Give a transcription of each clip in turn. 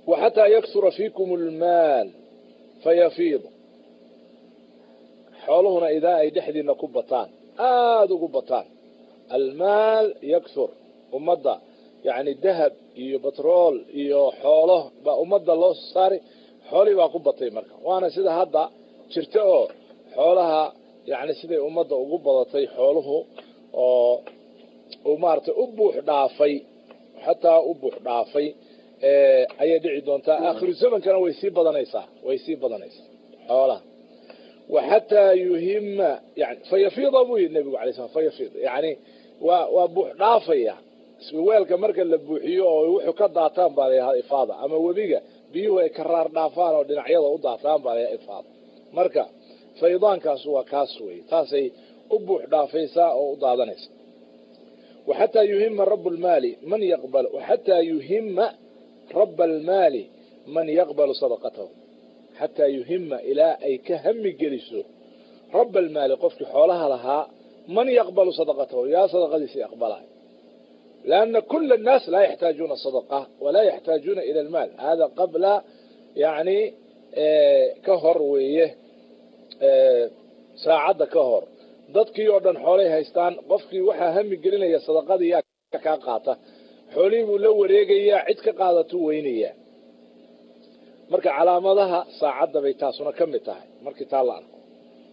wa xataa yaksura fiikum almaal fayafiid xooluhuna idaa ay dhexdiina ku bataan aada ugu bataan almaal yaksur ummadda yacni dahab iyo batrool iyo xoolo baa ummadda loo saari xoolihii baa ku batay marka waana sida hadda jirta oo xoolaha yani siday ummadda ugu badatay xooluhu oo uu maaragtay u buux dhaafay xataa u buux dhaafay ayay dhici doontaa aakhiru zamankana way sii badanaysaa way sii badanaysaa xoolaha wa xataa yuhima yani fayafiida buu yidhi nebigu alay slam fayafiid yani waa waa buux dhaafaya weelka marka la buuxiyo oo wuxuu ka daataan baa layahaa ifaada ama webiga biyuhu ay karaar dhaafaan oo dhinacyada u daataan baa layahaa ifaada marka faydaankaas waa kaas wey taasay u buux dhaafaysaa oo u daadanaysa waxataa yuhima rab lmaali man yaqbal xataa yuhima raba almaali man yaqbalu sadaqatahu xataa yuhima ilaa ay ka hami geliso raba almaali qofkii xoolaha lahaa man yaqbalu sadaqatahu yaa sadaqadiisii aqbalay لأن كل الناس لا يحتاجون صدقة ولا يحتاجون إلى المال هذا قبل يعني كهر ويه saacadda ka hor dadkii oo dhan xoolay haystaan qofkii waxaa hami gelinaya sadaqadii yaa kaa qaata xoolihii buu la wareegayaa cid ka qaadatu weynayaa marka calaamadaha saacadda bay taasuna ka mid tahay markii taa la arko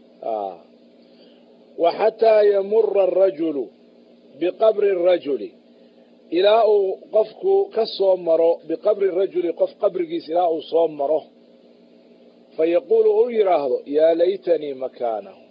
wa xataa yamura arajulu biqabri rajuli ilaa uu qofku ka soo maro biqabri rajuli qof qabrigiis ilaa uu soo maro fa yaquulu uu yidhaahdo yaa laytanii makaanahu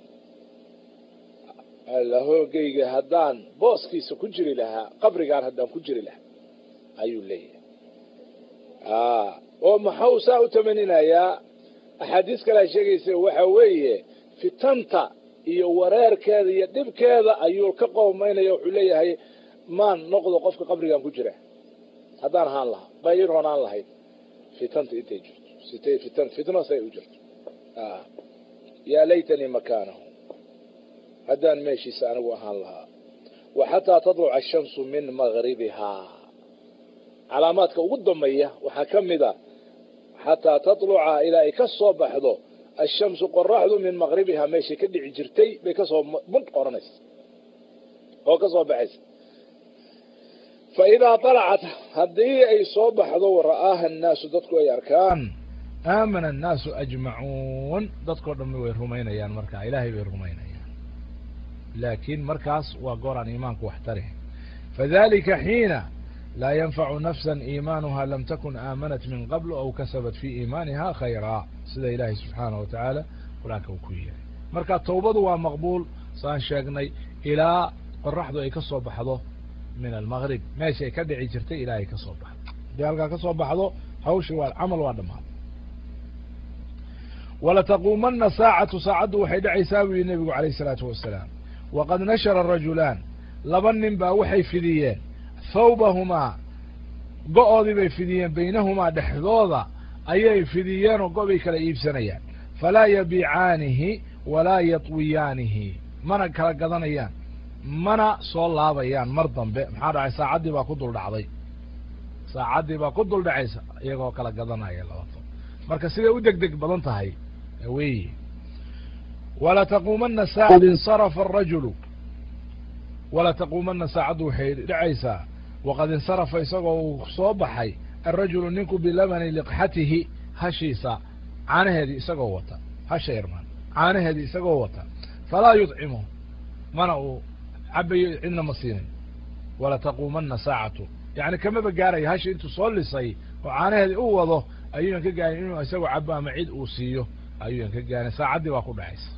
alla hoogayga haddaan booskiisa ku jiri lahaa qabrigaan haddaan ku jiri lahaa ayuu leeyahay oo maxau saa u tamaninayaa axaadiis kalea sheegaysa waxa weeye fitanta iyo wareerkeeda iyo dhibkeeda ayuu ka qoomaynaya wuxuu leeyahay maan noqdo qofka qabrigaan ku jira haddaan ahaan lahaa bay ii roonaan lahayd fitanta intay jirto sitay fitan fitno say u jirto yaa laytanii makaanahu haddaan meeshiisa anigu ahaan lahaa wa xataa tadluca ashamsu min magribihaa calaamaadka ugu dambeeya waxaa ka mid a xataa tatluca ilaa ay ka soo baxdo ashamsu qoraxdu min maqribihaa meeshay ka dhici jirtay bay kasoo bun qoranaysa oo ka soo baxaysa fa idaa طalacat haddii ay soo baxdo wara'aaha annaasu dadku ay arkaan aamana annaasu ajmacuun dadkao dhan way rumaynayaan markaa ilaahay bay rumaynayaan laakiin markaas waa goor aan iimaanku wax tari fadalika xiina laa yanfacu nafsa iimaanuha lam takun aamanat min qabl aw kasabat fi iimaaniha khayraa sida ilaahay subxaanaه wa tacaala qur-aanka uu ku yihi marka tawbadu waa maqbuul saan sheegnay ilaa qoraxdu ay ka soo baxdo min almgrib meesha ay ka dhici jirtay ilaa ay ka soo baxdo haddii halkaa ka soo baxdo hawshi waa camal waa dhamaaday walataquumana saacatu saacaddu waxay dhacaysaa buu yihi nebigu alayh الsalaatu wasalaam waqad nashara rajulaan laba nin baa waxay fidiyeen thawbahumaa go-oodii bay fidiyeen baynahumaa dhexdooda ayay fidiyeen oo go-bay kala iibsanayaan falaa yabiicaanihi walaa yatwiyaanihi mana kala gadanayaan mana soo laabayaan mar dambe maxaa dhacay saacaddii baa ku dul dhacday saacaddii baa ku dul dhacaysa iyagoo kala gadanaya labato marka siday u deg deg badan tahay wey walataquumana saacad insarafa arajulu walataquumana saacaddu waxay dhacaysaa waqad insarafa isagoo uu soo baxay alrajulu ninku bilabani liqxatihi hashiisa caanaheedii isagoo wata hasha yarmaan caanaheedii isagoo wata falaa yudcimu mana uu cabayo cidna ma siinin walataquumana saacatu yani kamaba gaaraya hashi intuu soo lisay oo caanaheedii u wado ayuuyan ka gaarin inuu isagoo cabo ama cid uu siiyo ayuuyan ka gaarin saacaddii baa ku dhacaysa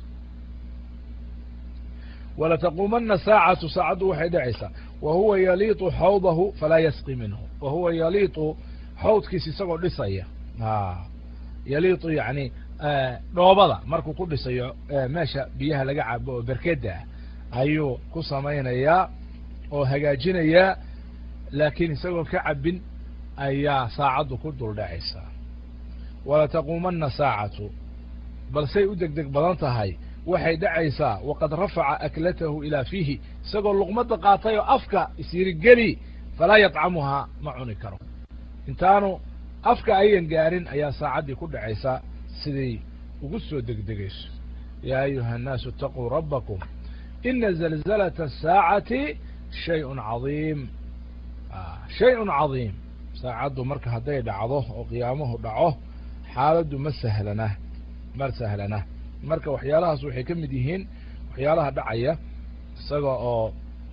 walataquumana saacatu saacaddu waxay dhacaysaa wa huwa yaliitu xawdahu falaa yasqi minhu wa huwa yaliitu xawdkiisa isagoo dhisaya yaliitu yani dhoobada markuu ku dhisayo meesha biyaha laga cabo oo berkeda ah ayuu ku samaynayaa oo hagaajinayaa laakiin isagoon ka cabin ayaa saacaddu ku dul dhacaysaa walataquumana saacatu balsay u deg deg badan tahay waxay dhacaysaa waqad rafaca aklatahu ilaa fiihi isagoo luqmadda qaatay oo afka isyirigeli falaa yadcamuhaa ma cuni karo intaanu afka ayan gaarin ayaa saacaddii ku dhacaysa siday ugu soo degdegayso yaa ayuha الnaasu اtaquu rabbakum ina zalzalaةa الsaacati shayء cadiim shayء cadiim saacaddu marka hadday dhacdo oo qiyaamuhu dhaco xaaladdu ma sahlana ma sahlana marka waxyaalahaas waxay ka mid yihiin waxyaalaha dhacaya isaga oo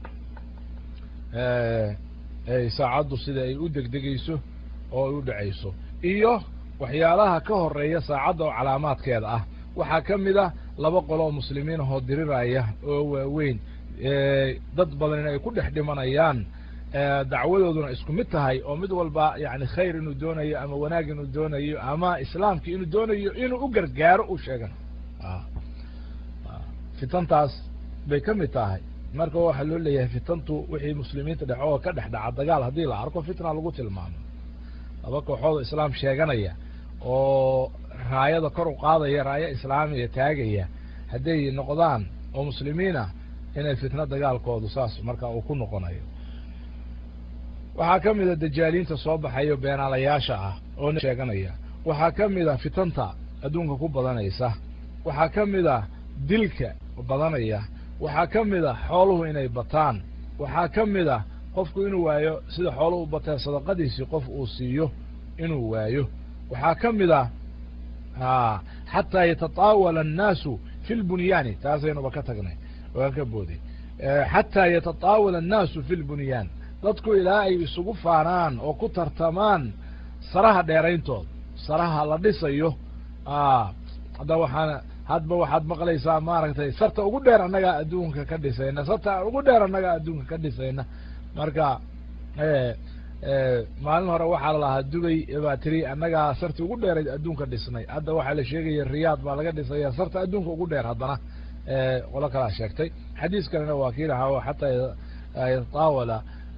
saacaddu sida ay u degdegayso oo ay u dhacayso iyo waxyaalaha ka horeeya saacadda oo calaamaadkeeda ah waxaa ka mid a laba qolo oo muslimiin ahoo diriraya oo waaweyn dad badan in ay ku dhex dhimanayaan dacwadooduna isku mid tahay oo mid walba yani khayr inuu doonayo ama wanaag inuu doonayo ama islaamki inuu doonayo inuu u gargaaro u sheegan fitantaas bay ka mid tahay marka waxaa loo leeyahay fitantu wixii muslimiinta dhex oo ka dhex dhaca dagaal haddii la arko fitna lagu tilmaamo laba kooxood islaam sheeganaya oo raayada kor u qaadaya raaya islaamiya taagaya hadday noqdaan oo muslimiinah inay fitno dagaalkoodu saas marka uu ku noqonayo waxaa ka mida dajaaliinta soo baxayo beenaalayaasha ah oo sheeganaya waxaa ka mid a fitanta adduunka ku badanaysa waxaa ka mid a dilka badanaya waxaa ka mid a xooluhu inay bataan waxaa ka mid a qofku inuu waayo sida xooluhu bateen sadaqadiisii qof uu siiyo inuu waayo waxaa ka mid a xataa yatataawala annaasu fi lbunyaani taasaynuba ka tagnay waan ka booday xataa yatataawala annaasu fi lbunyaan dadku ilaa ay isugu faanaan oo ku tartamaan saraha dheerayntood saraha la dhisayo hadda waxaana hadba waxaad maqlaysaa maaragtay sarta ugu dheer annagaa adduunka ka dhisayna sarta ugu dheer annagaa adduunka ka dhisayna marka maalin hore waxaa lalahaa dubay baa tiri annagaa sarti ugu dheerayd adduunka dhisnay hadda waxaa la sheegaya riyaad baa laga dhisaya sarta adduunka ugu dheer haddana qolo kalaa sheegtay xadiis kalena waa kii lahaa xataa yataawala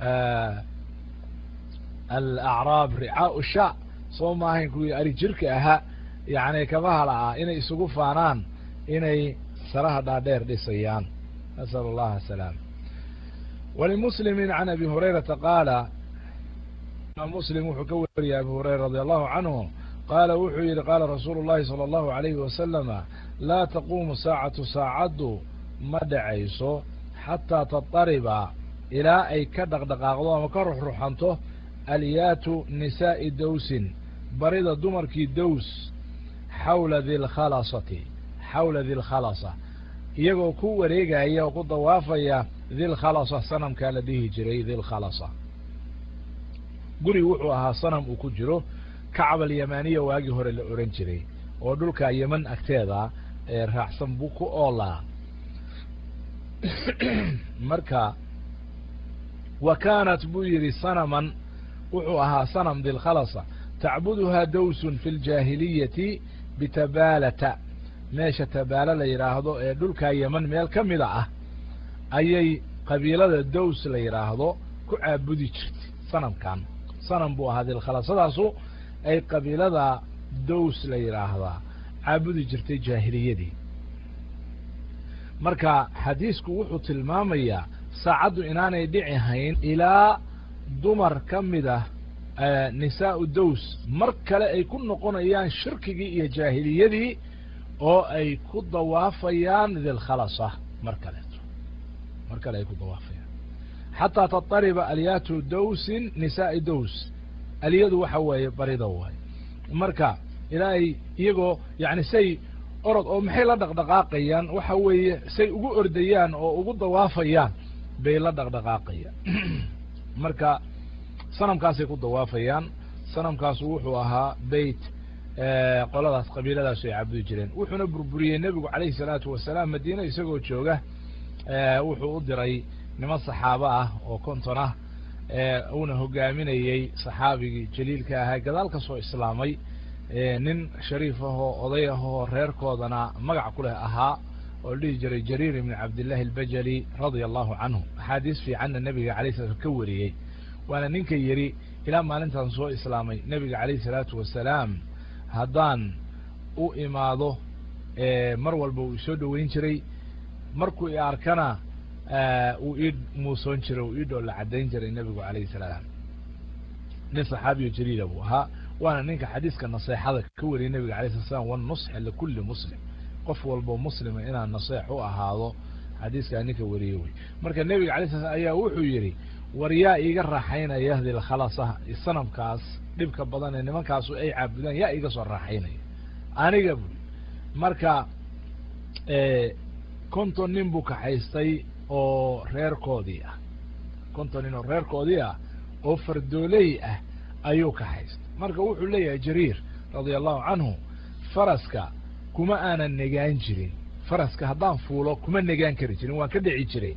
alacraab ricaau sha soo maahayn kuwii ari jirka ahaa yani kabahala ah inay isugu faanaan inay saraha dhaadheer dhisayaan nasal allaha asalaam walimuslimi can abi hurayrata qaala muslim wuxuu ka wariyay abi hurayra radi allahu canhu qaala wuxuu yihi qaala rasuulu llahi salى allahu alayhi wasalama laa taquumu saacatu saacaddu ma dhacayso xataa tatariba ilaa ay ka dhaqdhaqaaqdo ama ka ruxruxanto alyaatu nisaa'i dawsin barida dumarkii dows xawla dilkhalasati xawla dilkhalasa iyagoo ku wareegaya oo ku dawaafaya dilkhalasa sanamkaa la dhihi jiray dilkhalasa guri wuxuu ahaa sanam uu ku jiro kacab alyamaniya waagii hore la oran jiray oo dhulka yeman agteeda ee raacsan buu ku oolaa marka wa kaanat buu yidhi sanaman wuxuu ahaa sanam dilkhalasa tacbuduhaa dawsun fi ljaahiliyati bitabaalata meesha tabaala la yidhaahdo ee dhulkaa yeman meel ka mida ah ayay qabiilada dows la yidhaahdo ku caabudi jirtay sanamkan sanam buu ahaa dilkhalassadaasu ay qabiilada dows la yidhaahdaa caabudi jirtay jaahiliyadii marka xadiisku wuxuu tilmaamayaa saacaddu inaanay dhici hayn ilaa dumar ka mid ah nisaau dows mar kale ay ku noqonayaan shirkigii iyo jaahiliyadii oo ay ku dawaafayaan dilkhalasa mar kaleeto mar kale ay ku dawaafayaan xataa tatariba alyaatu dawsin nisaai dows aliyadu waxa weeye barida waay marka ilaa ay iyagoo yani say orod oo maxay la dhaqdhaqaaqayaan waxa weeye say ugu ordayaan oo ugu dawaafayaan bay la dhaqdhaqaaqayaan marka sanamkaasay ku dawaafayaan sanamkaasu wuxuu ahaa beyt qoladaas qabiiladaasu ay cabudi jireen wuxuuna burburiyey nebigu calayhi salaatu wasalaam madiine isagoo jooga wuxuu u diray niman saxaabo ah oo konton ah uuna hogaaminayey saxaabigii jaliilka ahaa gadaal ka soo islaamay nin shariif ahoo oday ahoo reerkoodana magac ku leh ahaa oo la dhihi jiray jariir ibni cabdillahi albajali radia allahu canhu axaadiis fiicanna nebiga alay slam ka wariyey waana ninka yidhi ilaa maalintan soo islaamay nebiga calayhi salaatu wasalaam haddaan u imaado mar walba uu isoo dhoweyn jiray markuu i arkana uu ii muusoon jiray uu ii dhoolla caddayn jiray nebigu calayhi salaam nin saxaabiyo jaliila buu ahaa waana ninka xadiiska naseexada ka wariyay nebiga alay slat slam wanusxa likulli muslim qof walbo muslima inaan naseex u ahaado xadiiskaa ninka wariyey wey marka nebiga alay slat slam ayaa wuxuu yidhi war yaa iiga raaxaynaya dilkhalasa sanamkaas dhibka badan ee nimankaasu ay caabudaan yaa iiga soo raaxaynaya aniga bui marka konton nin buu kaxaystay oo reerkoodii ah konton nin oo reerkoodii ah oo fardooley ah ayuu kaxaystay marka wuxuu leeyahay jariir radia allahu canhu faraska kuma aanan negaan jirin faraska haddaan fuulo kuma negaan kari jirin waan ka dhici jiray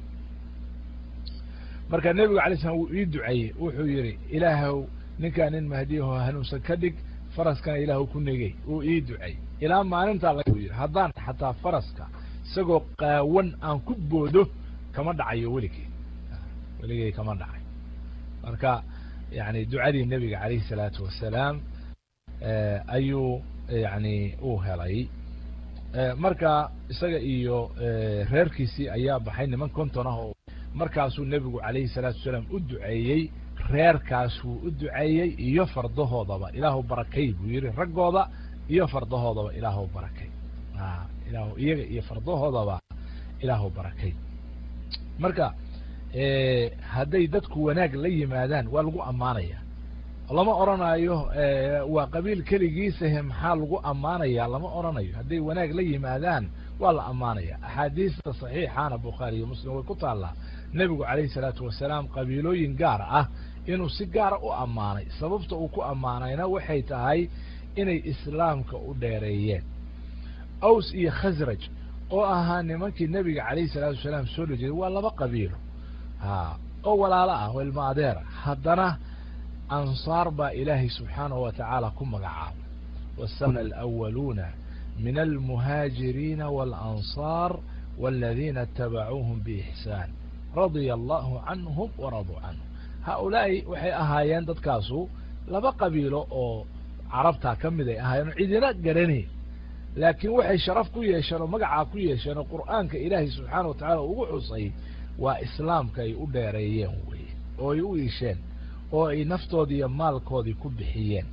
marka nebigu alay slam wuu ii duceeyey wuxuu yidhi ilaahw ninkaa nin mahdiyaho hanuunsan ka dhig faraskana ilaahu ku negey uu ii duceey ilaa maalintaa la yidhi haddaan xataa faraska isagoo qaawan aan ku boodo kama dhacayo weligey weligey kama dhacay marka yani ducadii nebiga alayhi salaatu wasalaam ayuu yani uu helay marka isaga iyo reerkiisii ayaa baxay niman konton ah oo markaasuu nebigu alayhi salaatu wasalaam u duceeyey reerkaas wuu u duceeyey iyo fardahoodaba ilaahu barakay buu yihi raggooda iyo fardahoodaba ilaahu barakay ilah iyaga iyo fardahoodaba ilaahu barakay marka hadday dadku wanaag la yimaadaan waa lagu ammaanaya lama oranayo waa qabiil keligiisahe maxaa lagu ammaanaya lama oranayo hadday wanaag la yimaadaan waa la ammaanaya axaadiista saxiixaana bukhaari iyo muslim way ku taallaa nebigu calayhi salaatu wasalaam qabiilooyin gaar ah inuu si gaara u ammaanay sababta uu ku ammaanayna waxay tahay inay islaamka u dheereeyeen aws iyo khasraj oo ahaa nimankii nebiga calayhi salaatu wasalaam soo dhojeeday waa laba qabiilo ha oo walaalo ah oo ilmo adeera haddana ansaar baa ilaahay subxaanahu wa tacaala ku magacaabay wasana alawaluuna min almuhaajiriina waalansaar waladiina itabacuuhum biixsaan radia allahu canhum waraduu canhum haaulaa'i waxay ahaayeen dadkaasu laba qabiilo oo carabtaa ka mid ay ahaayeen oo cidina garanayn laakiin waxay sharaf ku yeesheen oo magacaa ku yeesheen oo qur'aanka ilaahay subxaana wa tacala ugu xusay waa islaamka ay u dheereeyeen weye oo ay u iisheen oo ay naftoodii iyo maalkoodii ku bixiyeen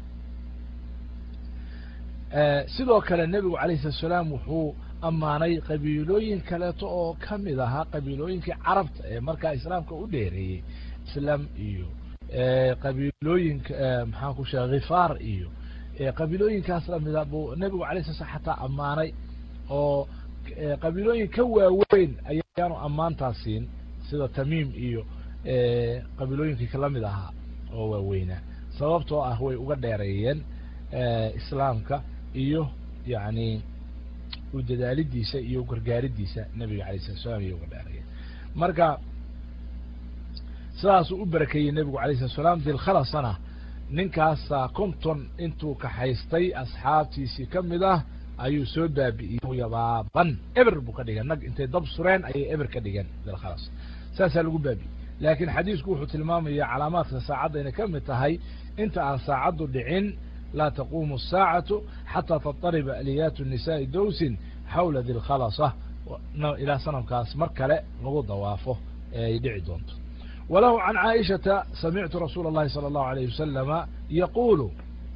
sidoo kale nebigu alayh salatu salaam wuxuu ammaanay qabiilooyin kaleeto oo ka mid ahaa qabiilooyinkii carabta ee markaa islaamka u dheereeyey islam iyo qabiilooyinka maxaan ku sheega khifaar iyo qabiilooyinkaas lamida buu nebigu alay sala slam xataa ammaanay oo qabiilooyin ka waaweyn ayaanu ammaantaas siin sida tamiim iyo qabiilooyinkii kalamid ahaa oo waaweynaa sababtoo ah way uga dheereeyeen islaamka iyo yani u dadaalidiisa iyo gargaaridiisa nebiga alay slat slam iyo uga dheereeyeen marka sidaasuu u barakeeyey nebigu alay slat slaam dilkhalasana ninkaasa konton intuu kaxaystay asxaabtiisii ka mid ah ayuu soo baabi'iyey yabaaban eber buu ka dhigeen nag intay dab sureen ayay eber ka dhigeen dilkhalas saasaa lagu baabi'iyey laakiin xadiisku wuxuu tilmaamaya calaamaadka saacadda inay ka mid tahay inta aan saacaddu dhicin laa taquumu الsaacatu xataa taطariba aliyaatu nisaai dowsin xawla dilkhalasa ilaa sanamkaas mar kale lagu dawaafo ee ay dhici doonto walahu can caaishata samictu rasuula اllahi salى اllahu alayh wasalama yaqulu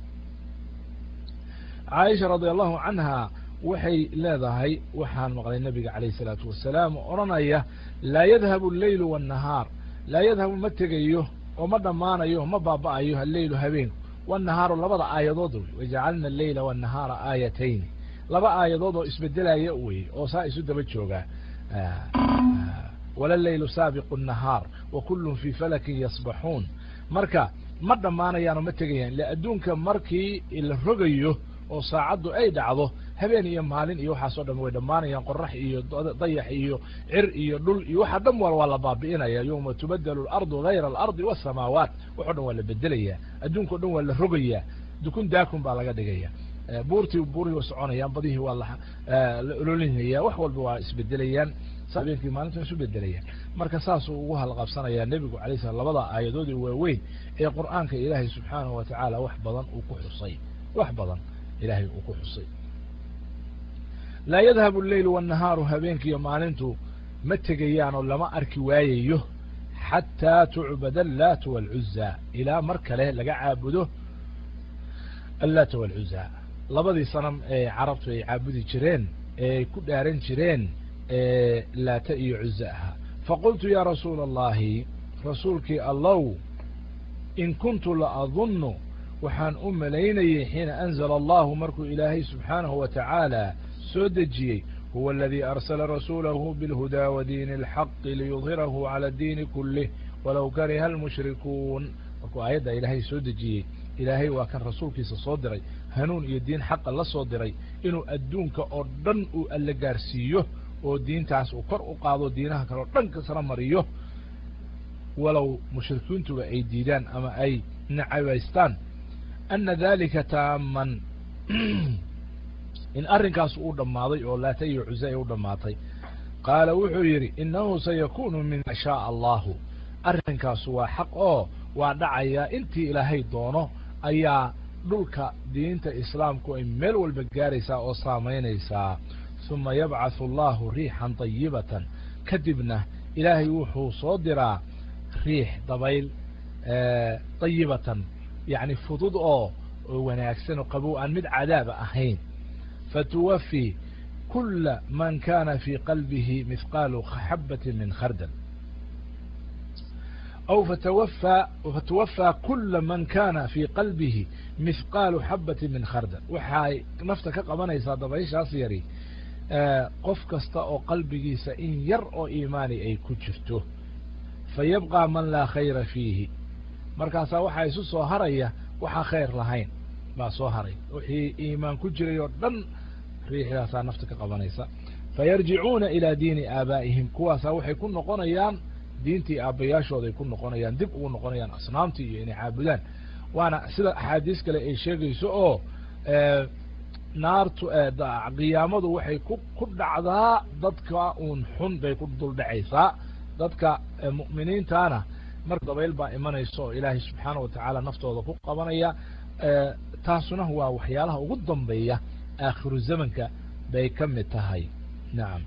caaisha radi allahu canha waxay leedahay waxaan maqlay nabiga alayh الsalaatu wasalaam oo odhanaya laa yadhabu اleylu wالnahaar laa yadhabu ma tegayo oo ma dhammaanayo ma baaba'ayo alleylu habeenku wالnahaaru labada aayadood wey wajacalna aleyla wالnahaara aayatayni laba aayadood oo isbedelaya wey oo saa isu daba joogaa wala leylu saabiqu الnahaar wa kullun fii falakin yasbaxuun marka ma dhammaanayaanoo ma tegayaan le adduunka markii la rogayo oo saacaddu ay dhacdo habeen iyo maalin iyo waxaasoo dhan way dhammaanayaan qorax iyo dayax iyo cir iyo dhul iyo waxa dhan wal waa la baabi'inaya yowma tubadelu alardu hayra alardi wasamaawaat waxo dhan waa la bedelayaa adduunka o dhan waa la rogayaa dukun daakun baa laga dhigaya buurtii buurihii waa soconayaan badihii waa la ololinaya wax walba waa isbedelayaan habeenkii maalinta isu bedelayaan marka saasuu ugu halqabsanayaa nebigu alay slam labada aayadood ee waaweyn ee qur'aanka ilaahay subxaanahu wa tacaala wax badan uu ku xusay wax badan ilahay uu ku xusay laa yadhabu alleylu wannahaaru habeenkiiyo maalintu ma tegayaanoo lama arki waayayo xataa tucbada allaatu waalcuzaa ilaa mar kale laga caabudo allata walcuza labadii sanam ee carabtu ay caabudi jireen ee ku dhaaran jireen laata iyo cuza ahaa faqultu ya rasuula allahi rasuulkii allow in kuntu la adunnu waxaan u malaynayay xiina anzala allahu markuu ilaahay subxaanahu wa tacaala soo dejiyey huwa aladii arsala rasuulahu bilhudaa wa diini alxaqi liyudhirahu cala diini kulih walow kariha almushrikuun markuu aayadda ilaahay soo dejiyey ilaahay waa kan rasuulkiisa soo diray hanuun iyo diin xaqa la soo diray inuu adduunka oo dhan uu alla gaarsiiyo oo diintaas uu kor u qaado diinaha kale oo dhan kasra mariyo walow mushrikiintuba ay diidaan ama ay nacabaystaan ana dalika taaman in arrinkaas uu dhammaaday oo laata iyo cuze ay u dhammaatay qaala wuxuu yidhi innahu sayakunu min ma shaaa allahu arrinkaasu waa xaq oo waa dhacayaa intii ilaahay doono ayaa dhulka diinta islaamku ay meel walba gaaraysaa oo saamaynaysaa uma yabcathu allahu riixan dayibatan kadibna ilaahay wuxuu soo diraa riix dabayl dayibatan yacni fudud oo wanaagsan oo qabow aan mid cadaaba ahayn fatuwafi kula man kana fi qalbihi mihqaalu xabati min khardal aw fatawafaa fatuwafaa kula man kana fi qalbihi mihqaalu xabati min khardal waxay nafta ka qabanaysaa dabayshaas yari qof kasta oo qalbigiisa in yar oo iimaani ay ku jirto fayabqى man laa khayra fiihi markaasaa waxaa isu soo haraya waxaa khayr lahayn baa soo haray wixii iimaan ku jiray oo dhan riixdaasaa nafta ka qabanaysa fayarjicuuna ilaa diini aabaa'ihim kuwaasaa waxay ku noqonayaan diintii aabbayaashooday ku noqonayaan dib ugu noqonayaan asnaamtii iyo inay caabudaan waana sida axaadiis kale ay sheegayso oo naartu qiyaamadu waxay ku ku dhacdaa dadka uun xun bay ku dul dhacaysaa dadka mu'miniintana mar dabayl baa imanaysa oo ilaahay subxaana wa tacaala naftooda ku qabanaya taasuna waa waxyaalaha ugu dambeeya aakhiru zamanka bay ka mid tahay nacam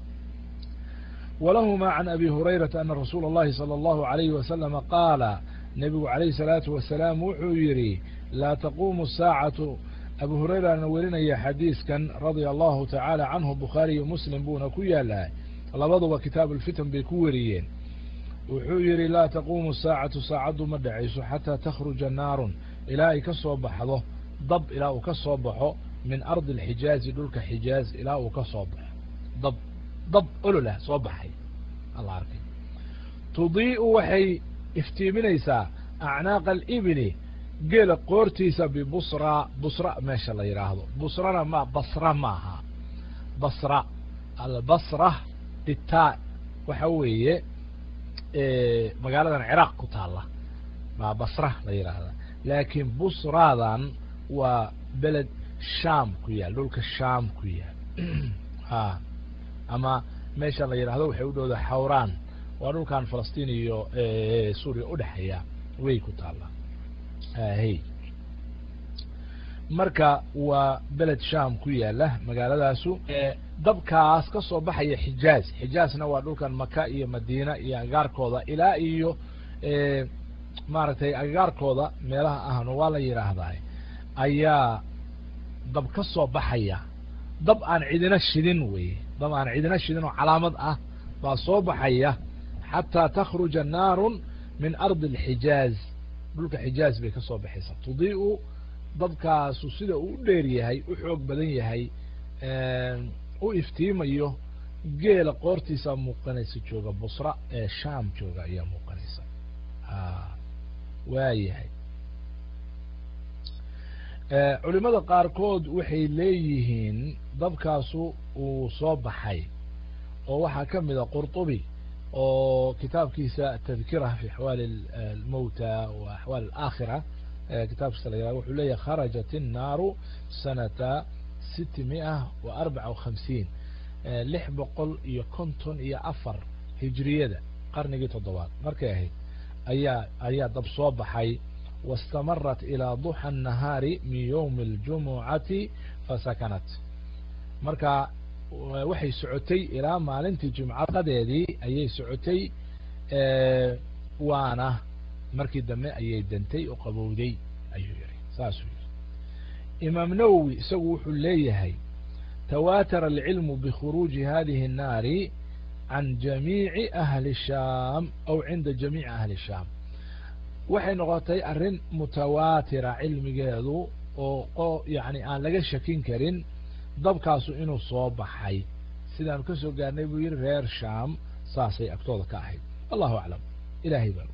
walahuma can abi hurayrata ana rasuula اllahi salى اllahu alayhi wasalama qaala nebigu alayhi الsalaatu wasalaam wuxuu yidhi laa taquumu saacatu abu hurayrana werinaya xadiiskan radia allahu tacaala canhu bukhaari iyo muslim buuna ku yaalaa labaduba kitaab ulfitan bay ku weriyeen wuxuu yidhi laa taquumu saacatu saacaddu ma dhacayso xataa takhruja naarun ilaa ay ka soo baxdo dab ilaa uu ka soo baxo min ardi alxijaazi dhulka xijaaz ilaa uu ka soo baxo dab dab ololah soo baxay alla arkay tudii'u waxay iftiiminaysaa acnaaqa alibili geela qoortiisa bibusra busra meesha la yidhaahdo busrana ma basra maaha basra albasra ditaa waxa weeye magaaladan ciraaq ku taalla maa basra la yidhaahda laakiin busradan waa beled sham ku yaal dhulka sham ku yaal a ama meesha la yidhahdo waxay u dhowda xawraan waa dhulkan falastiin iyo suuriya udhexeeya way ku taalla hy marka waa beled sham ku yaala magaaladaasu dabkaas ka soo baxaya xijaaz xijaazna waa dhulkan maka iyo madiina iyo agagaarkooda ilaa iyo maaragtay agagaarkooda meelaha ahnu waa la yidhaahdaa ayaa dab ka soo baxaya dab aan cidina shidin weye dab aan cidina shidin oo calaamad ah baa soo baxaya xataa takhruja naarun min ardi alxijaaz dhulka xijaaz bay ka soo baxaysaa tudii'u dabkaasu sida uu u dheer yahay u xoog badan yahay u iftiimayo geela qoortiisaa muuqanaysa jooga busra ee sham jooga ayaa muuqanaysa waa yahay culimada qaarkood waxay leeyihiin dabkaasu uu soo baxay oo waxaa ka mida qurطubi oo kitaabkiisa tadkira fi axwaali almowta wa axwaal alaakhira kitaabkiisa la yihah wuxuu leeyahy kharajat الnaaru sanata siti miئa wa arbaca وhamsiin lix boqol iyo konton iyo afar hijriyada qarnigii toddobaad markay ahayd ayaa ayaa dab soo baxay wاstamarat ilى duxa الnahaari min ywmi اljumucati fasakanat marka waxay socotay ilaa maalintii jumcaqadeedii ayay socotay waana markii dambe ayay dantay oo qabowday ayuu yihi saasuu yihi imaam nawowi isagu wuxuu leeyahay tawaatara alcilmu bikhuruuji hadihi الnaari can jamiici ahli shaam aw cinda jamiici ahli shaam waxay noqotay arrin mutawaatira cilmigeedu oo yani aan laga shakin karin dabkaasu inuu soo baxay sidaanu ka soo gaarnay buu yihi reer shaam saasay agtooda ka ahayd allahu aclam ilahay baa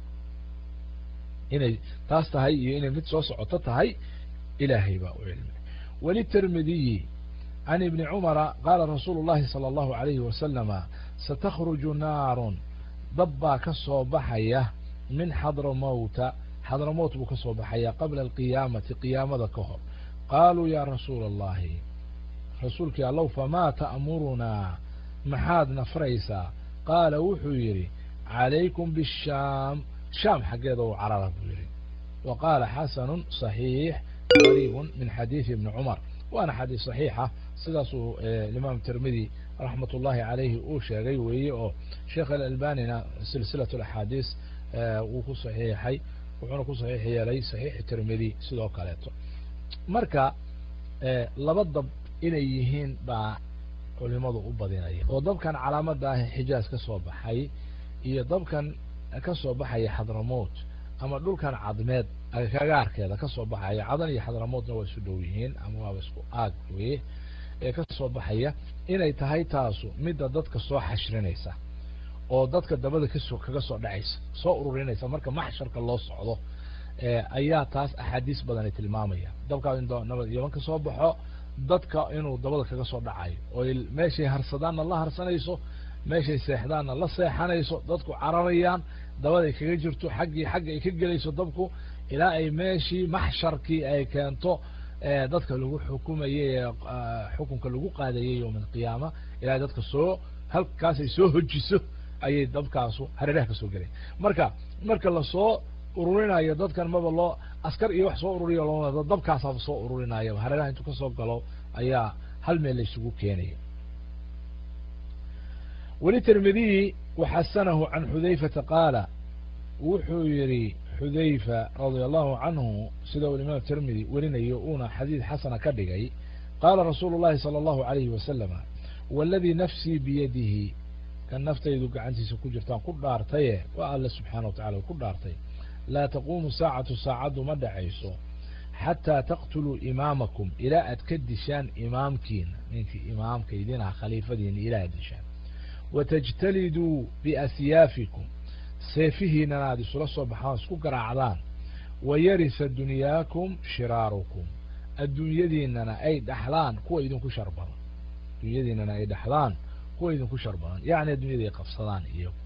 inay taas tahay iyo inay mid soo socoto tahay ilaahay baa u cilmi wlitermidiyi can ibni cumara qaala rasuulu llahi salى allahu alayhi wasalama satakruju naarun dab baa ka soo baxaya min xadramowta xadramowt buu ka soo baxaya qabla alqiyaamati qiyaamada ka hor qaaluu ya rasuula allahi rasuulkii allow famaa ta'murunaa maxaad nafraysaa qaala wuxuu yidhi calaykum bishaam shaam xaggeeda u carara buu yidhi wa qaala xasanu صaxiix qariibu min xadiidi ibni cumar waana xadiis صaxiixa sidaasuu imaam tirmidi raxmat ullahi calayhi uu sheegay weeye oo sheekh alalbanina silsilat axaadiis wuu ku saxiixay wuxuuna ku saxiix yeelay saxiixi tirmidi sidoo kaleeto marka laba dab inay yihiin baa culimadu u badinaya oo dabkan calaamada ah xijaaz ka soo baxay iyo dabkan ka soo baxaya xadramout ama dhulkan cadmeed kagaarkeeda ka soo baxaya cadan iyo xadramoutna waa isu dhow yihiin ama waaba isku aag weye ee ka soo baxaya inay tahay taasu midda dadka soo xashrinaysa oo dadka dabada kasoo kaga soo dhacaysa soo ururinaysa marka maxsharka loo socdo ayaa taas axaadiis badani tilmaamaya dabkaa in nabad yaban ka soo baxo dadka inuu dabada kaga soo dhacayo oo meeshay harsadaanna la harsanayso meeshay seexdaanna la seexanayso dadku cararayaan dabaday kaga jirto xaggii xagga ay ka gelayso dabku ilaa ay meeshii maxsharkii ay keento dadka lagu xukumayay ee xukunka lagu qaadayay yowma alqiyaama ilaa dadka soo halkaasay soo hojiso ayay dabkaasu hareeraha kasoo gelaya marka marka lasoo ururinayo dadkan maba loo askar iyo wax soo ururiya loo dabkaasaaba soo ururinaya hareeraha intuu kasoo galo ayaa hal meel laysugu keenaya weli tirmidiyi waxasanahu can xudayfata qaala wuxuu yihi xudayfa radia allahu canhu sida uu imaam tirmidi werinayo uuna xadiid xasana ka dhigay qaala rasuulu llahi salى allahu alayhi wasalama waladii nafsii biyadihi kan naftaydu gacantiisa ku jirtaan ku dhaartaye waa alle subxaana wa tacala ku dhaartay laa taquumu saacatu saacaddu ma dhacayso xataa taqtuluu imaamakum ilaa aad ka dishaan imaamkiina ninkii imaamkaydinaha khaliifadiina ilaa aad dishaan watajtaliduu biasyaafikum seefihiinana aad isula soo baxaan isku garaacdaan wayarisa dunyaakum shiraarukum adduunyadiinana ay dhaxlaan kuwa idinku shar badan adduunyadiinana ay dhaxlaan kuwa idinku shar badan yacni addunyada ay qabsadaan iyagu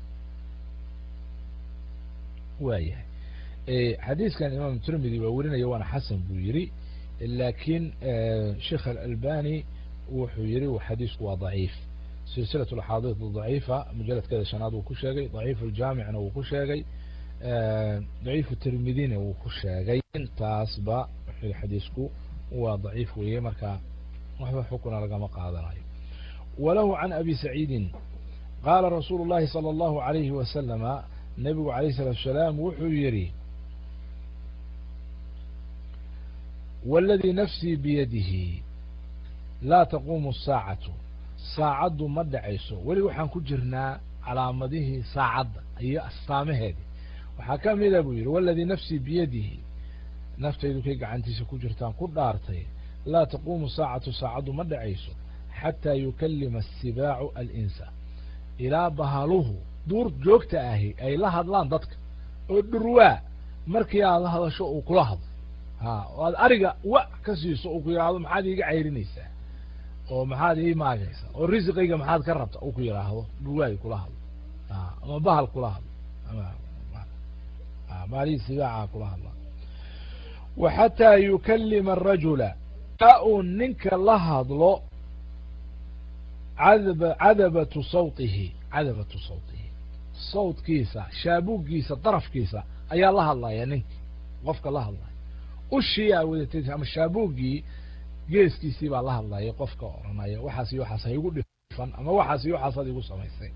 waayahay xadiiskan imaam tirmidi waa werinaya waana xasan buu yiri lakin sheikh alalbani wuxuu yihi xadiisku waa daciif silsilat axaadiis daciifa mujaladkeeda shanaad wuu ku sheegay daciif ljaamicna wuu ku sheegay daciifu tirmidina wuu ku sheegay intaasba xadiisku waa daciif weeye marka waxba xukuna lagama qaadanayo walahu can abi saciidin qaala rasuulu llahi salى allahu alayhi wasalama nebigu alayh salatu salaam wuxuu yihi waladii nafsii biyadihi laa taquumu saacatu saacaddu ma dhacayso weli waxaan ku jirnaa calaamadihii saacadda iyo astaamaheedii waxaa ka mida buu yihi waladii nafsii biyadihi naftaydu kay gacantiisa ku jirtaan ku dhaartay laa taquumu saacatu saacaddu ma dhacayso xataa yukalima asibaacu alinsa ilaa bahaluhu duur joogta ahi ay la hadlaan dadka oo dhurwaa markii aad la hadasho uu kula hadlo ha oo aad ariga wa ka siiso uu ku yidhaahdo maxaad iiga cayrinaysaa oo maxaad ii maagaysaa oo risiqayga maxaad ka rabta uu ku yidhaahdo dhurwaay kula hadlo ama bahal kula hadlo maalihii sibaaca kula hadla wa xataa yukalima arajula a uu ninka la hadlo cadab cadabatu sawtihi cadabatu sawtihi sawtkiisa shaabuuggiisa darafkiisa ayaa la hadlaya ninki qofka la hadlaya ushii aa wadatay ama shaabuuggii geeskiisii baa la hadlaya qofka oranaya waxaas iyo waxaas ha igu dhifan ama waxaas iyo waxaas ad igu samaysay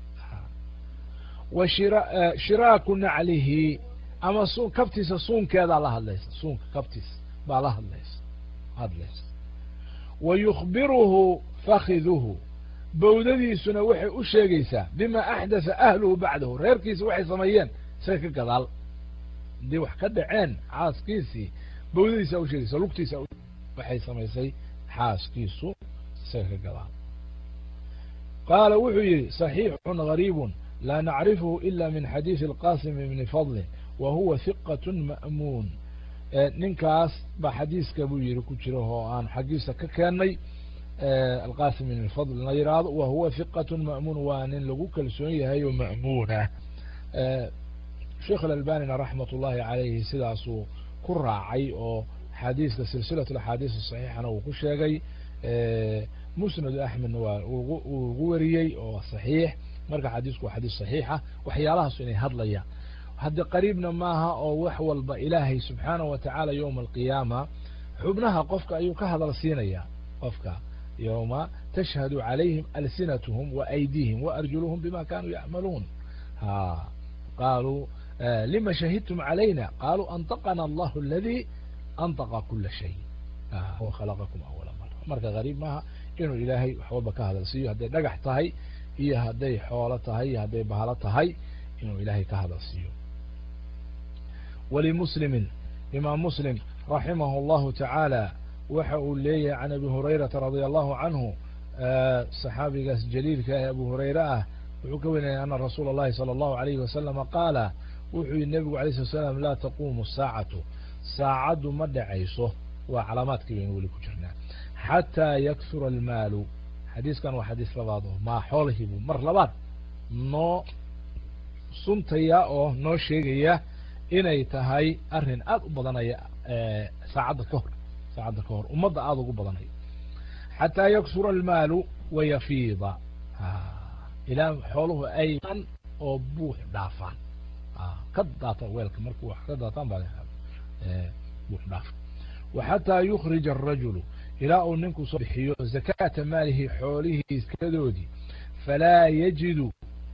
wa shira shiraaku naclihi ama su kabtiisa suunkeedaa la hadlaysa suunka kabtiisa baa la hadlaysa hadlays wa yukhbiruhu fakiduhu bawdadiisuna waxay u sheegaysaa bima axdatha ahluhu bacdahu reerkiisa waxay sameeyeen isaga ka gadaal haddii wax ka dhaceen xaaskiisii bawdadiisa u sheegaysa lugtiisa waxay samaysay xaaskiisu isaga ka gadaal qaala wuxuu yihi صaxiixun gariibun laa nacrifhu ila min xadiiثi اlqasim bni fadlin wa huwa hiqat ma'muun ninkaas baa xadiiska buu yihi ku jira oo aan xaggiisa ka keenay alqasim bn fadl la yihahdo wa huwa hiqat ma'muun waa nin lagu kalsoon yahay oo ma'muunah sheikh alalbanina raxmat ullahi calayhi sidaasuu ku raacay oo xadiiska silsilat axaadiis saxiixana uu ku sheegay musnad axmedna waa uu ugu wariyey oo saxiix marka xadiisku waa xadiis saxiixa waxyaalahaas inay hadlayaan haddi qariibna maaha oo wax walba ilaahay subxaanahu watacaala yowma alqiyaama xubnaha qofka ayuu ka hadal siinaya qofka yowma tashhadu calayhim alsinatuhum wa aydiihim wa arjuluhum bima kanuu yacmaluun ha qaluu lima shahidtum calayna qaluu antaqana allahu aladi antaqa kula shay huwa khalaqakum awala mara marka gariib maaha inuu ilaahay wax walba ka hadal siiyo hadday dhagax tahay iyo hadday xoolo tahay iyo hadday bahalo tahay inuu ilaahay ka hadal siiyo walimuslimin imaam muslim raximahu allahu tacaala waxa uu leeyahay can abi hurayrata radia allahu canhu saxaabigaas jaliilka ee abu hurayre ah wuxuu ka warinaya ana rasuula اllahi salى allahu alayhi wasalama qaala wuxuu yihi nebigu alay slat slam laa taquumu saacatu saacaddu ma dhacayso waa calaamaadkii baynu weli ku jirnaa xataa yaksura almaalu xadiiskan waa xadiis labaad oo maa xoolahiibu mar labaad noo suntaya oo noo sheegaya inay tahay arrin aada u badanaya saacadda ka hor saacadda ka hor ummadda aada ugu badanaya xataa yaksura almaalu wayafiida ilaa xooluhu ay oo buux dhaafaan ka daata weelka markuu wax ka daataan baa buux dhaafa wa xataa yukrija arajulu ilaa uu ninku soo bixiyo zakaata maalihi xoolihii skadoodii falaa yajidu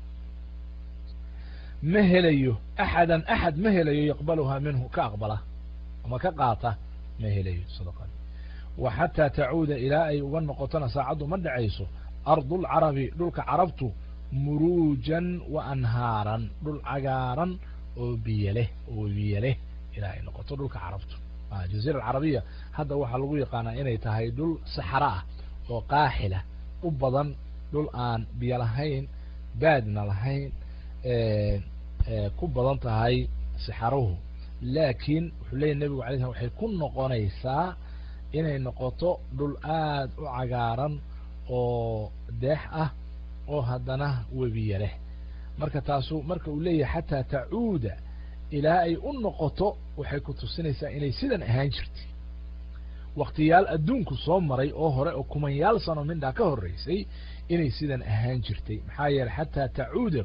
ma helayo axadan axad ma helayo yaqbaluhaa minhu ka aqbala ama ka qaata ma helayo sadaqadi wa xataa tacuuda ilaa ay uga noqotona saacaddu ma dhacayso ardulcarabi dhulka carabtu muruujan wa anhaaran dhul cagaaran oo biyo leh oo biyo leh ilaa ay noqoto dhulka carabtu jaziira alcarabiya hadda waxaa lagu yaqaanaa inay tahay dhul saxara ah oo qaaxila u badan dhul aan biyo lahayn baadna lahayn ku badan tahay saxaruhu laakiin wuxuu leyahy nebigu alay slam waxay ku noqonaysaa inay noqoto dhul aad u cagaaran oo deex ah oo haddana webiya leh marka taasu marka uu leeyahay xataa tacuuda ilaa ay u noqoto waxay ku tusinaysaa inay sidan ahaan jirtay waktiyaal adduunku soo maray oo hore oo kumanyaal sano mindhaa ka horreysay inay sidan ahaan jirtay maxaa yeeley xataa tacuuda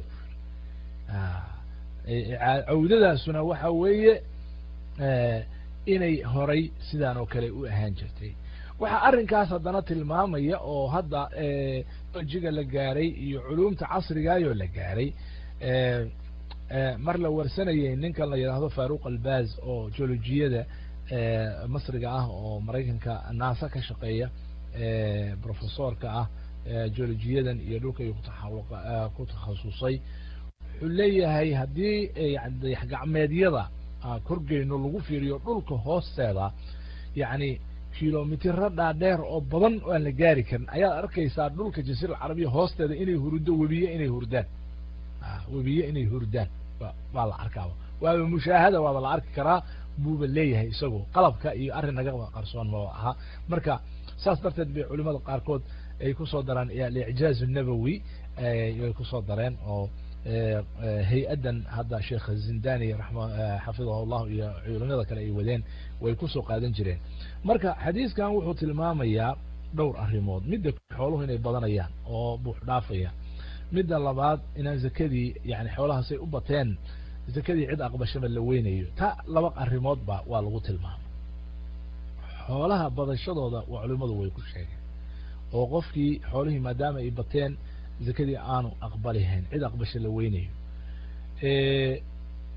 cawdadaasuna waxa weeye inay horay sidaan oo kale u ahaan jirtay waxaa arrinkaas haddana tilmaamaya oo hadda jiga la gaaray iyo culumta casrigaayoo la gaaray mar la warsanayay ninkan la yidhaahdo faruq albaz oo geologiyada masriga ah oo maraykanka naasa ka shaqeeya professorka ah geologiyadan iyo dhulka iyo ku takhasusay wuxuu leeyahay haddii dayax gacmeedyada korgeyno lagu fiiriyo dhulka hoosteeda yacni kilomitiro dhaadheer oo badan oo aan la gaari karin ayaad arkaysaa dhulka jasiira alcarabiya hoosteeda inay hurdo webiye inay hurdaan webiye inay hurdaan waa la arkaaba waaba mushaahada waaba la arki karaa buuba leeyahay isagoo qalabka iyo arrin naga qarsoon ma ahaa marka saas darteed bay culimada qaarkood ay kusoo daraan alicjaaz الnabowi ay kusoo dareen oo hay-addan hadda sheekh zindani xafidahu llahu iyo culimada kale ay wadeen way kusoo qaadan jireen marka xadiiskan wuxuu tilmaamayaa dhowr arrimood midda xooluhu inay badanayaan oo buux dhaafaya midda labaad inaan zakadii yani xoolahaasay u bateen zakadii cid aqbashaba la weynayo ta laba arrimoodba waa lagu tilmaamay xoolaha badashadooda waa culimadu way ku sheegeen oo qofkii xoolihii maadaama ay bateen zakadii aanu aqbalihayn cid aqbasha la weynayo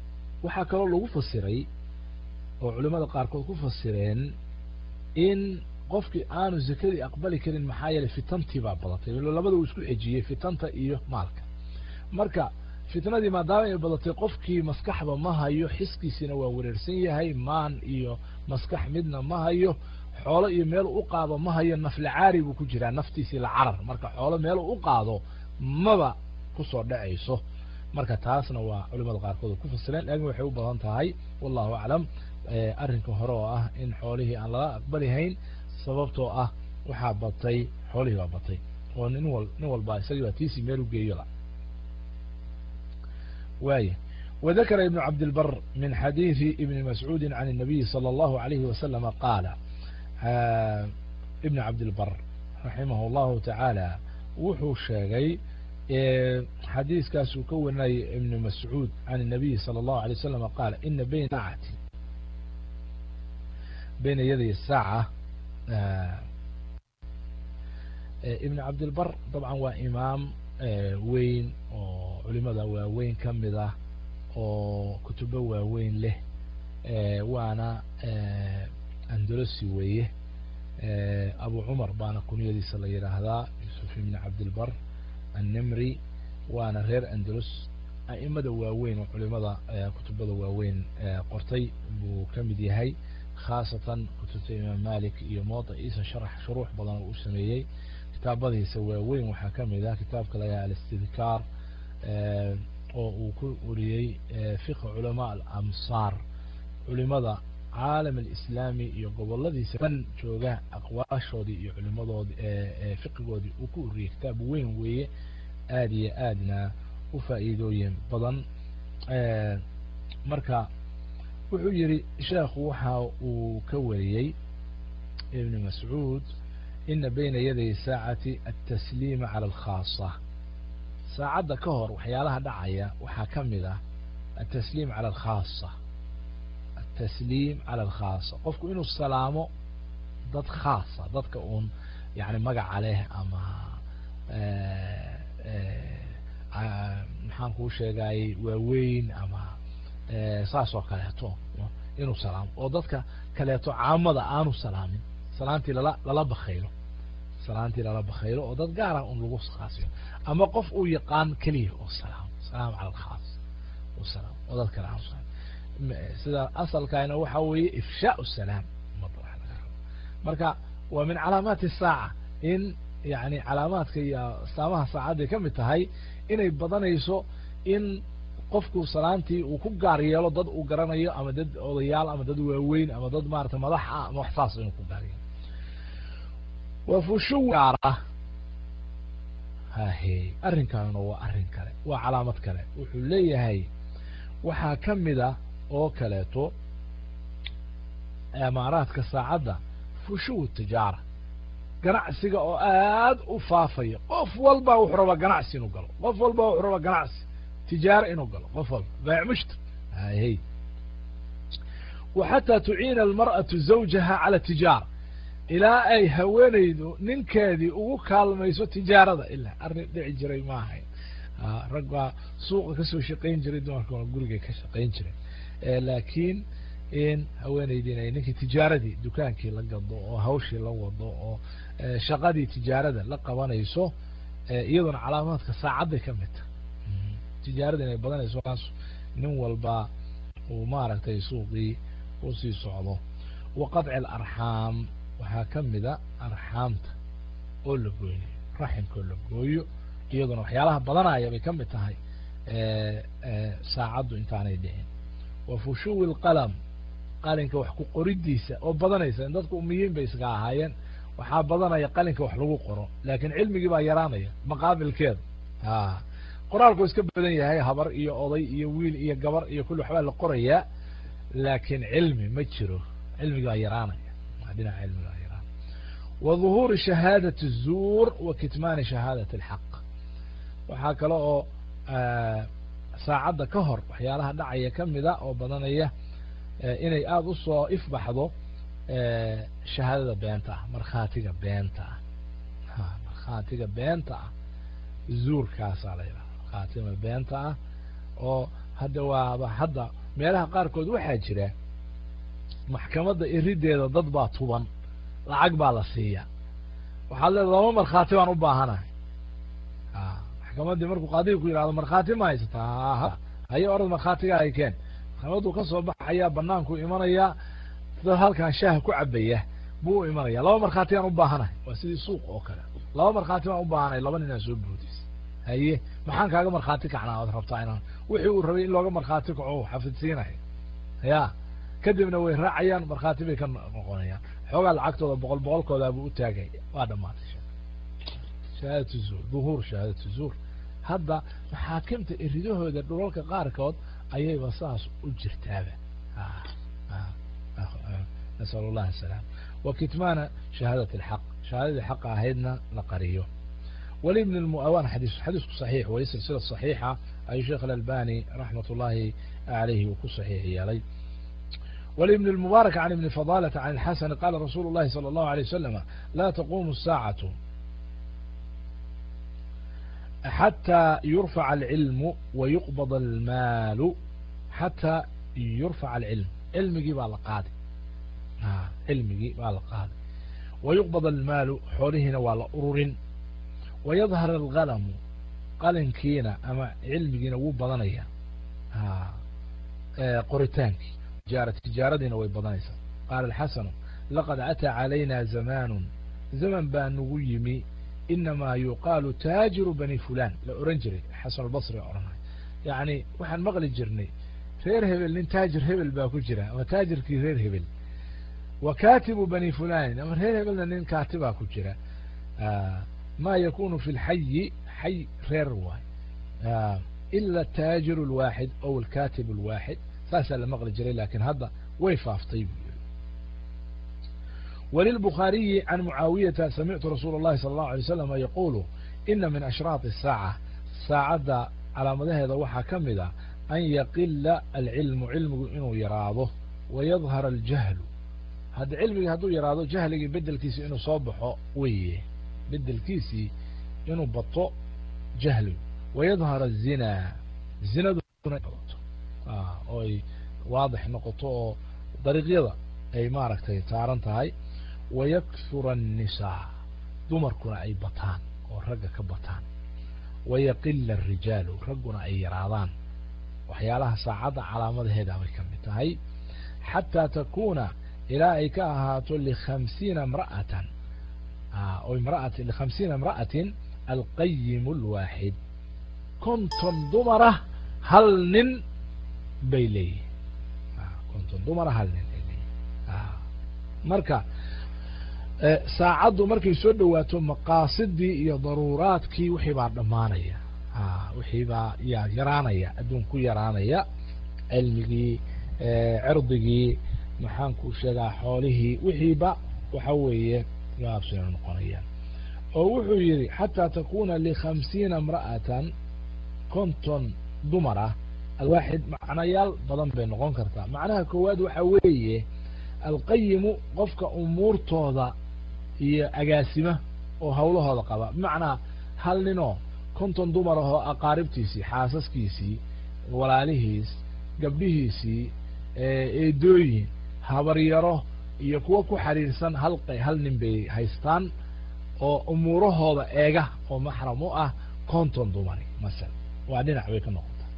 waxaa kaloo lagu fasiray oo culimada qaarkood ku fasireen in qofkii aanu zakadii aqbali karin maxaa yeelay fitantii baa badatay labada uu isku xejiyey fitanta iyo maalka marka fitnadii maadaama ay badatay qofkii maskaxba ma hayo xiskiisina waa wareersan yahay maan iyo maskax midna ma hayo xoolo iyo meel u qaado ma hayo naflacaari buu ku jiraa naftiisii la carar marka xoolo meel u qaado maba kusoo dhacayso marka taasna waa culimada qaarkood ku fasileen laakin waxay u badan tahay wallahu aclam arrinka hore oo ah in xoolihii aan lala aqbalihayn sababtoo ah waxaa batay xoolihii baa batay oo nin wal nin walba isagii baa tiisii meel u geeyola waaya وذكر ابن عبد البر من حديث ابن مسعود عن النبي صلى الله عليه وسلم قال ابن عبد البر رحمه الله تعالى wuxuu sheegay xadiiskaasuu ka warinayay ibn mascuud can النabiy salى الlahu عalيه وسلم qaal ina bayn saacati bayna yaday saaca ibn cabdilbar dabcan waa imaam weyn oo culimada waaweyn ka mid ah oo kutubo waaweyn leh waana andolosi weeye abu cumar baana kunyadiisa la yidhaahdaa yusuf ibn cabdilbar annimri waana reer andalos a'imada waaweyn oo culimada kutubada waaweyn qortay buu ka mid yahay khaasatan kutubta imaam malik iyo mawdaciisa sharax shuruux badan oo u sameeyey kitaabadiisa waaweyn waxaa ka mid ah kitaabka layaha alistidkaar oo uu ku uriyey fiqh culamaa alamsaar culimada caalam alislaami iyo goboladiisa dhan jooga aqwaashoodii iyo culimadoodi fiqigoodii uu ku uriyey kitaab weyn weeye aada iyo aadna u faa'iidooyin badan marka wuxuu yihi sheekhu waxa uu ka wariyey ibn mascuud ina bayna yaday saacati atasliima cala alkhaasa saacadda ka hor waxyaalaha dhacaya waxaa ka mid ah atasliim cala alkhaasa atasliim cala alkhaasa qofku inuu salaamo dad khaasa dadka uun yani magaca leh ama maxaan kuu sheegayey waaweyn ama saas oo kaleeto inuu salaamo oo dadka kaleeto caamada aanu salaamin salaantii lala lala bakaylo salaantii lala bakaylo oo dad gaara un lagu khaasiyo ama qof uu yaqaan keliya oo salaamo salaam cala alkhaas oo salaam oo dad kale aanu salaam sida asalkaana waxa weeye ifshaau salaam ummadda waxa laga rabo marka waa min calaamaati saaca in yani calaamaadka iyo astaamaha saacadday ka mid tahay inay badanayso in qofku salaantii uu ku gaar yeelo dad uu garanayo ama dad odayaal ama dad waaweyn ama dad maarata madax ah ama wax saas inuu ku gaar yeelo waa fushu gaara hahe arrinkaanuna waa arrin kale waa calaamad kale wuxuu leeyahay waxaa ka mid a oo kaleeto amaaraadka saacadda fushuw tijaara ganacsiga oo aad u faafaya qof walba wuxuu rabaa ganacsi inuu galo qof walba wuxuu rabaa ganacsi tijaaro inuu galo qof walba baac mushtar hay wa xataa tuciina almar'atu zawjaha cala tijaara ilaa ay haweenaydu ninkeedii ugu kaalmayso tijaarada ilaa arrin dhici jiray ma ahayn rag baa suuqa kasoo shaqayn jiray dumarkuna gurigay ka shaqayn jiray laakiin in haweenaydiin ay ninkii tijaaradii dukaankii la gado oo hawshii la wado oo shaqadii tijaarada la qabanayso iyaduna calaamaadka saacadday ka mid tahay tijaarada inay badanayso kaas nin walba uu maaragtay suuqii usii socdo wa qadci alarxaam waxaa ka mida arxaamta oo la gooynayo raximka oo la gooyo iyaduna waxyaalaha badanaya bay ka mid tahay saacaddu intaanay dhicin wa fushuwi lqalam qalinka wax ku qoridiisa oo badanaysa in dadku umiyiin bay iska ahaayeen waxaa badanaya qalinka wax lagu qoro laakiin cilmigii baa yaraanaya maqaabilkeeda a qoraalku iska badan yahay habar iyo oday iyo wiil iyo gabar iyo kulli waxbaa la qorayaa laakiin cilmi ma jiro cilmigii baa yaraanaya dhinaca cilmiga baa yaraanaya wa dhuhuuri shahaadati الzuur wa kitmaani shahaadati اlxaq waxaa kale oo saacadda ka hor waxyaalaha dhacaya kamida oo badanaya inay aada usoo ifbaxdo shahaadada beenta ah markhaatiga beenta ah markhaatiga beenta ah zuurkaasaa la yidhaha markhaatima beenta ah oo hadda waaba hadda meelaha qaarkood waxaa jira maxkamadda irideeda dad baa tuban lacag baa la siiya waxaad leeda laba markhaati baan u baahanahay maxkamaddii markuu qaadiga ku yidhahdo markhaati ma haysataa haye orad markhaatiga ay keen maxkamaddu ka soo baxayaa banaanku imanayaa dad halkan shaaha ku cabaya buu u imanaya laba markhaati baan u baahanahay waa sidii suuq oo kale laba markhaati baan u baahanahay laba ninaa soo boodis haye maxaan kaaga markhaati kacnaa oad rabtaa inaan wixii uu rabay in looga markhaati kaco xafidsiinaya ya kadibna way raacayaan markhaati bay ka noqonayaan xoogaa lacagtooda boqol boqolkoodaabuu u taagay waa dhamaatay shahaadatu zuur duhuur shahaadatu zuur hadda maxaakimta eridahooda dhulalka qaarkood ayayba saas u jirtaaba nasal allah asalaam wa kitmaana shahaadat alxaq shahaadadii xaqa ahaydna la qariyo ولبن المؤوان حديث حديث صحيح وهي سلسلة صحيحة أي شيخ الألباني رحمة الله عليه وكو صحيح يالي ولابن المبارك عن ابن فضالة عن الحسن قال رسول الله صلى الله عليه وسلم لا تقوم الساعة حتى يرفع العلم ويقبض المال حتى يرفع العلم علمي بقى القاضي آه علمي بقى القاضي ويقبض المال حولهنا ولا أرور ويظهر الغلم qalinkiina ama cilmigiina wuu badanaya qoritaankii tijaaradiina way badanaysaa qaala alxasanu laqad ataa calayna zamaanu zaman baa nagu yimi inamaa yuqaalu taajiru bani fulan la oran jiray xasan albasri odhanay yacni waxaan maqli jirnay reer hebel nin taajir hebel baa ku jira ama taajirkii reer hebel wa katibu bani fulanin ama reer hebelna nin kaatibaa ku jira ma yakunu fi lxayi xay reer waay ila ataajiru alwaaxid ow alkatib alwaaxid saasaa la maqli jiray lakin hadda way faaftay buu yiri وللبخاري عن معاوية سمعت رسول الله صلى الله عليه وسلم يقول إن من أشراط الساعة ساعد على مدهد وحا كمدا أن يقل العلم علم إنه يراضه ويظهر الجهل هذا علم هدو يراضه جهل بدل كيسي إنه صبحه ويه بدل كيسي إنه بطو جهل ويظهر الزنا الزنا آه أي واضح نقطه طريق يضع أي ماركتي تارنتهاي wayakura الnisaa dumarkuna ay bataan oo ragga ka bataan wayaqila الrijaalu ragguna ay yaraadaan waxyaalaha saacadda calaamadaheeda bay ka mid tahay xataa takuna ilaa ay ka ahaato likhamsiina mra'atan mraat likhamsiina imra'atin alqayim اlwaaxid konton dumara hal nin bay leeyihin konton dumara hal nin bay leeyihin marka saacaddu markay soo dhowaato maqaasidii iyo daruuraadkii wixii baa dhammaanaya wixii baa ya yaraanaya adduun ku yaraanaya cilmigii cirdigii maxaan ku sheegaa xoolihii wixiiba waxa weeye gaabsina noqonayaan oo wuxuu yidhi xataa takuna likhamsiina imra'atan konton dumar ah alwaaxid macnayaal badan bay noqon kartaa macnaha koowaad waxa weeye alqayimu qofka umuurtooda iyo agaasima oo hawlahooda qaba bimacnaa hal ninoo konton dumar ahoo aqaaribtiisii xaasaskiisii walaalihiis gabdhihiisii eedooyin habaryaro iyo kuwo ku xiriirsan hal hal nin bay haystaan oo umuurahooda eega oo maxram u ah konton dumari masala waa dhinac bay ka noqotaa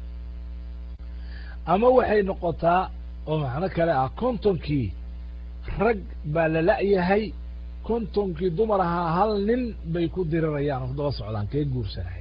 ama waxay noqotaa oo macno kale ah kontonkii rag baa la la'yahay kontonkii dumar ahaa hal nin bay ku dirirayaan oo daba socdaan kee guursanahay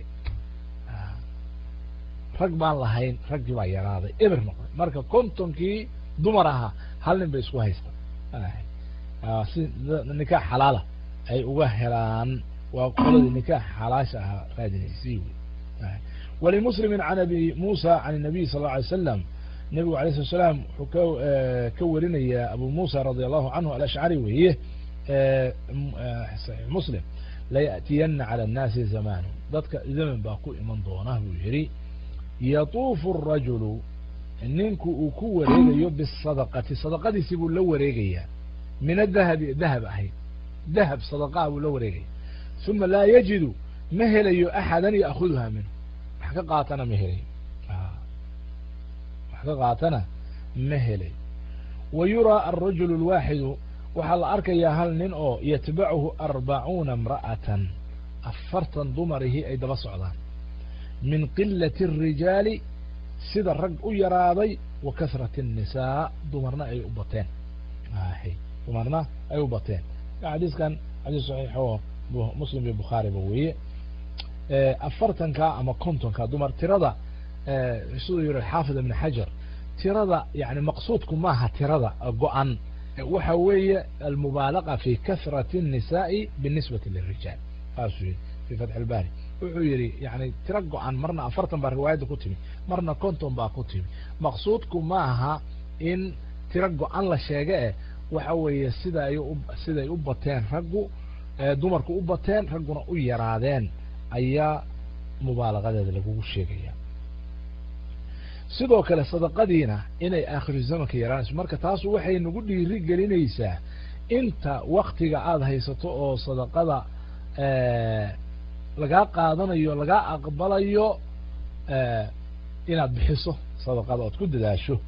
rag baan lahayn raggii baa yaraaday eber noqday marka kontonkii dumar ahaa hal nin bay isku haystaan si nikaax xalaala ay uga helaan waa qoladii nikaax xalaasha ahaa raadinaysay wey walimuslimin can abi muusa can الnabiy sal اله alay slam nebigu alay slat slaam wuxuu ka ka warinayaa abu muusa radi allahu canhu alashcari weeye saxiix muslim laya'tiyana calى الnaasi zamanu dadka zaman baa ku iman doona buu yihi yatuufu الrajulu ninku uu ku wareegayo bisadaqati sadaqadiisii buu la wareegayaa min adahabi dahab ahayd dahab sadaqaa buu la wareegaya uma laa yajidu ma helayo axada ya'kuduha minhu wax ka qaatana ma helayo wax ka qaatana ma helayo wa yuraa alrajulu اlwaaxidu waxaa la arkayaa hal nin oo yatbacuhu arbacuuna imra'atan afartan dumarihii ay daba socdaan min qilati الrijaali sida rag u yaraaday wa kasrati الnisaa dumarna ay u bateen dumarna ay u bateen xadiiskan xadiis saxiix oo muslim iyo bukhaariba weeye afartanka ama kontonka dumar tirada siduu yihi xaafid ibn xajar tirada yani maqsuudku maaha tirada go-an waxa weeye almubaalaqa fi kasrati الnisaai binisbati lirijaal saasuu yihi fi fatx اlbari wuxuu yihi yani tiro go-an marna afartan baa riwaayadda ku timi marna konton baa ku timi maqsuudku maaha in tiro go-an la sheega eh waxa weeye sida ay siday u bateen raggu dumarku u bateen ragguna u yaraadeen ayaa mubaalaqadeeda lagugu sheegaya sidoo kale sadaqadiina inay aakhiru zamanka yaraanayso marka taasu waxay nagu dhiiri gelinaysaa inta waktiga aada haysato oo sadaqada lagaa qaadanayo lagaa aqbalayo inaad bixiso sadaqada ood ku dadaasho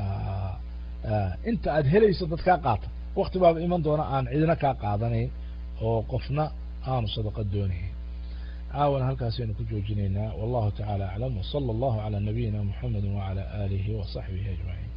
inta aad helayso dad kaa qaata wakti baaba iman doona aan cidina kaa qaadanayn oo qofna aanu sadaqa doonayn caawana halkaasaynu ku joojinaynaa wallahu taعalى aclam wslى اllahu عalى nabiyina mxamedi wعalى alihi وصaxbihi aجmaعin